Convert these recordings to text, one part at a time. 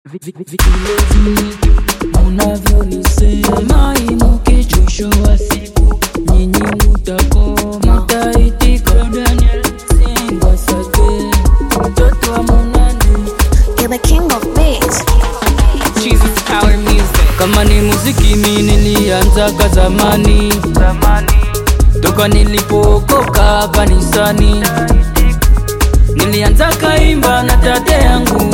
Vilezi munavyonisema inuke chosho wa siku nyinyi mutakoma mutaitika Daniel Singwa Sage mtoto wa munani You're the king of beats. Jesus Power Music. kama ni muziki mi nilianzaga zamani toka nilipookoka kanisani nilianza kaimba na tate yangu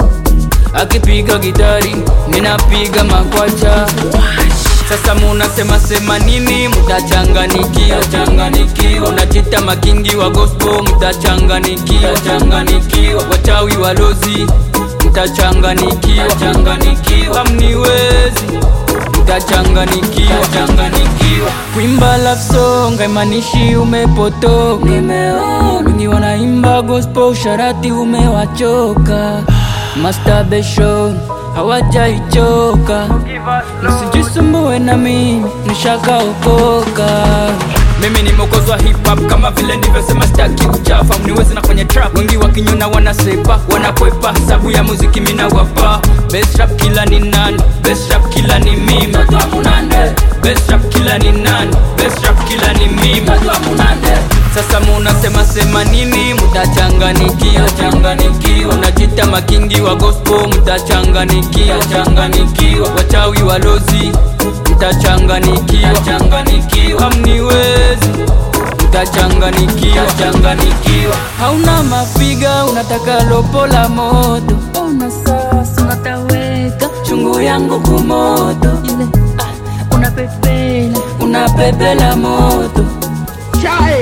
akipiga gitari minapiga makwacha sasa munasema sema nini mutachanganikiwa changanikiwa unachita makingi wa gospel mutachanganikiwa changanikiwa wachawi walozi mtachanganikiwa changanikiwa mniwezi mtachanganikiwa changanikiwa kuimba love song haimanishi umepotoka nimeona wengi wanaimba gospel usharati umewachoka masturbation hawajaichoka msijisumbue na mimi nishakaokoka mimi ni mokozi wa hip hop kama vile ndivyosema staki kuchafa mniwezi na kwenye trap wengi wakinyona wanasepa wanakwepa sabu ya muziki mina wapa best rap kila ni nani best rap kila ni mimi best rap kila ni nani best rap kila ni mimi sasa munasema sema nini mutachanganikiwa changanikiwa unajita makingi wa gospel mutachanganikiwa changanikiwa wachawi walozi mtachanganikiwa changanikiwa mniwezi mtachanganikiwa changanikiwa hauna mafiga unataka lopo la moto una sasa unataweka chungu yangu kumoto ile ah, unapepela unapepela moto Chai,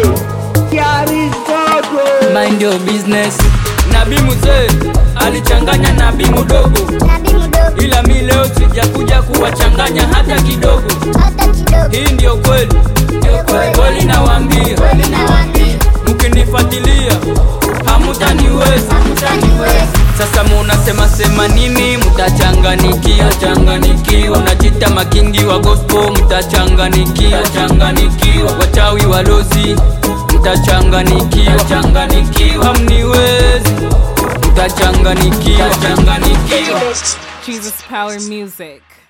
Kiaristoto. mind your business nabii mzee alichanganya nabii mdogo Nabii mdogo, ila mi leo sijakuja kuwachanganya hata kidogo hata kidogo. hii ndio kweli kweli nawaambia Nawaambia, mkinifuatilia hamutaniweza hamtaniweza. sasa munasema sema nini mtachanganikiwa changanikiwa unajita makingi wa gospel mtachanganikiwa changanikiwa wachawi walozi mtachanganikiwa changanikiwa mniwezi mtachanganikiwa changanikiwa Jesus Power Music.